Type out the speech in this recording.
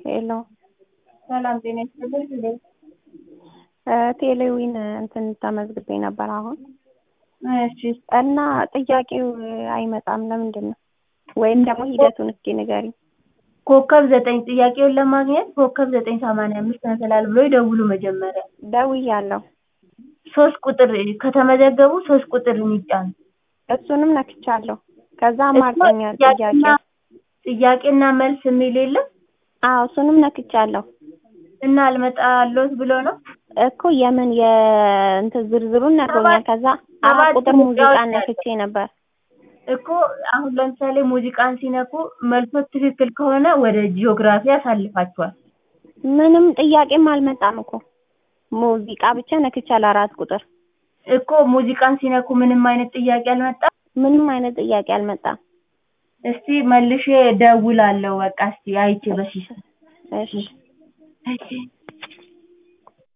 ሄሎ ሰላም ጤና ይስጥልኝ። ቴሌዊን እንትን ተመዝግቤ ነበር አሁን እሺ እና ጥያቄው አይመጣም ለምንድን ነው? ወይም ደግሞ ሂደቱን እስኪ ንገሪኝ። ኮከብ ዘጠኝ ጥያቄውን ለማግኘት ኮከብ ዘጠኝ ሰማንያ አምስት መሰላል ብሎ ይደውሉ መጀመሪያ ደውያለሁ። ሶስት ቁጥር ከተመዘገቡ ሶስት ቁጥርን ይጫኑ። እሱንም ነክቻለሁ። ከዛ አማርጠኛል ጥያቄ ጥያቄና ጥያቄና መልስ የሚል የለም አዎ እሱንም ነክቻለሁ እና አልመጣሎት ብሎ ነው እኮ የምን የእንትን ዝርዝሩን ነግሮኛል። ከዛ አራት ሰባት ቁጥር ሙዚቃ ሙዚቃዎች ነክቼ ነበር። እኮ አሁን ለምሳሌ ሙዚቃን ሲነኩ መልሶት ትክክል ከሆነ ወደ ጂኦግራፊ ያሳልፋቸዋል። ምንም ጥያቄም አልመጣም እኮ ሙዚቃ ብቻ ነክቻለሁ አራት ቁጥር እኮ ሙዚቃን ሲነኩ ምንም አይነት ጥያቄ አልመጣም። ምንም አይነት ጥያቄ አልመጣም። እስቲ መልሼ ደውላለሁ። በቃ እስቲ አይቼ በሲስ እሺ እሺ